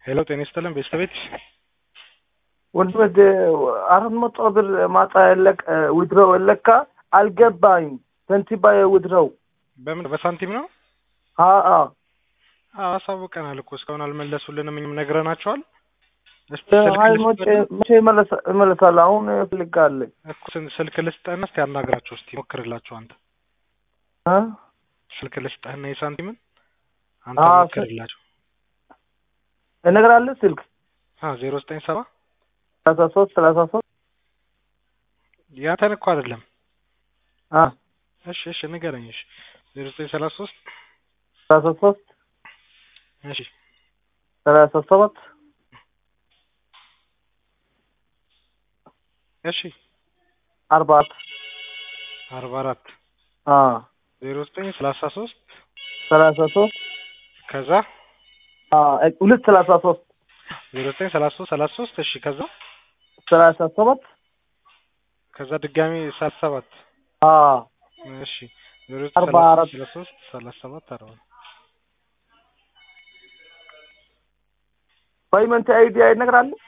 ሄሎ ጤና ይስጥልን ቤተሰቤት ወንድመ አራት መቶ ብር ማታ የለቀ ውድረው የለካ አልገባኝም። ከንቲባ ውድረው በምን በሳንቲም ነው? አአ አዎ አሳውቀናል እኮ እስካሁን አልመለሱልንም። እኛም ነግረናቸዋል። እስቲ ስልክ ሀይ ልስጥህ መቼ እመለሳለሁ? አሁን እፈልጋለሁ። እኮ ስን- ስልክ ልስጥህና እስቲ አናግራቸው እስቲ ሞክርላቸው አንተ እ? ስልክ ልስጥህና የሳንቲምን አንተ አዎ፣ ሞክርላቸው። እነግራለሁ ስልክ አዎ ዜሮ ዘጠኝ ሰባ ሰላሳ ሶስት ሰላሳ ሶስት ያንተን እኮ አይደለም። አ እሺ እሺ ንገረኝ። እሺ ዜሮ ዘጠኝ ሰላሳ ሶስት ሰላሳ ሶስት እሺ ሰላሳ ሰባት እሺ አርባ አራት አርባ አራት አ ዜሮ ዘጠኝ ሰላሳ ሶስት ሰላሳ ሶስት ከዛ አ ሁለት ሰላሳ ሶስት ዜሮ ዘጠኝ ሰላሳ ሶስት ሰላሳ ሶስት እሺ ከዛ ሰላሳ ሰባት ከዛ ድጋሚ ሰላሳ ሰባት አ እሺ ዜሮ ዘጠኝ አርባ ሰላሳ አራት ሶስት ሰላሳ ሶስት ሰላሳ ሰባት አርባ ፔይመንት አይዲ ይነግራለሁ